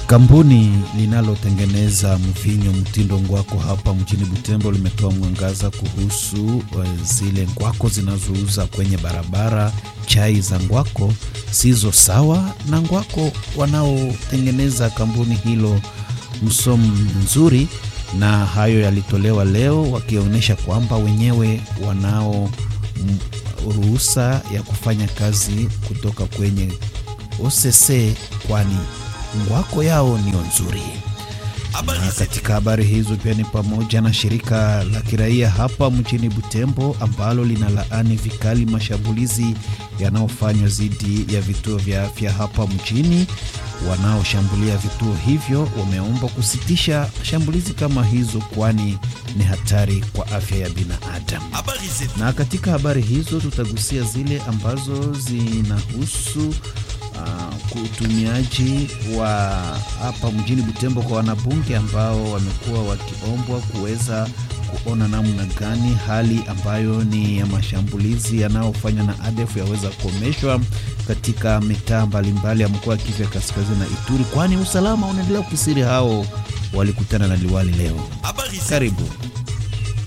Kampuni linalotengeneza mvinyo mtindo ngwako hapa mjini Butembo limetoa mwangaza kuhusu zile ngwako zinazouza kwenye barabara. Chai za ngwako sizo sawa na ngwako wanaotengeneza kampuni hilo msomo nzuri, na hayo yalitolewa leo wakionyesha kwamba wenyewe wanao ruhusa ya kufanya kazi kutoka kwenye OCC kwani ngwako yao niyo nzuri. Na katika habari hizo pia ni pamoja na shirika la kiraia hapa mjini Butembo ambalo linalaani vikali mashambulizi yanayofanywa dhidi ya vituo vya afya hapa mjini. Wanaoshambulia vituo hivyo wameomba kusitisha shambulizi kama hizo, kwani ni hatari kwa afya ya binadamu. Na katika habari hizo tutagusia zile ambazo zinahusu Uh, utumiaji wa hapa mjini Butembo kwa wanabunge ambao wamekuwa wakiombwa kuweza kuona namna gani hali ambayo ni ya mashambulizi yanayofanywa na ADF yaweza kukomeshwa katika mitaa mbalimbali ya mkoa wa Kivu ya Kaskazini na Ituri, kwani usalama unaendelea kukisiri. Hao walikutana na liwali leo. Karibu.